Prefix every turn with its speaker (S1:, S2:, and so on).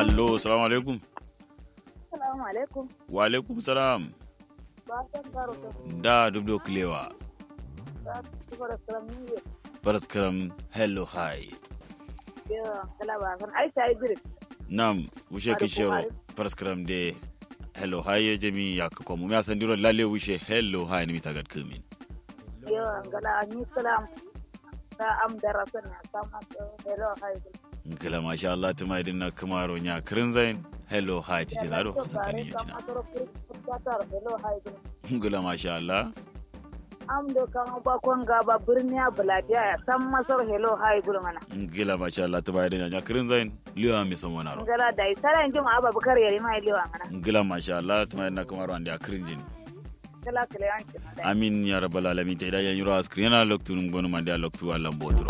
S1: allo salamu alaikum
S2: Assalamu alaikum.
S1: wa alaikum salam
S2: Ba san karo ta
S1: da dubdo kilewa
S2: ba su fara salam ni ne.
S1: paraskaram hello hi
S2: Yawa kala ba san ai sai bir.
S1: nam wushe
S2: Mari
S1: kishero
S2: kumari.
S1: paraskaram de hello hi ya jami ya ka kwamu ya san diro lalle wushe hello hi ni mitagat kumin
S2: Yawa kala ni salam. Ta am darasan ya sama hello hi.
S1: ngila masha Allah tuma idin na kamaro nya kirin zain hello hi titi na do hasan kan yin cina
S2: Hello hi.
S1: ngila masha Allah
S2: Am do kan ba kon ga ba birni a buladiya ya san masar hello hi gurmana.
S1: ngila masha Allah tuma idin nya kirin zain liwa mi son wana ro
S2: Ngala dai saran jin aba bukar yari mai lewa ngana.
S1: ngila masha Allah tuma idin na kamaro ande kirin jin
S2: Kala kala yanki.
S1: amin ya rabbal alamin ta idan yan yuro askrin yana loktu ngonu mande loktu Allah botro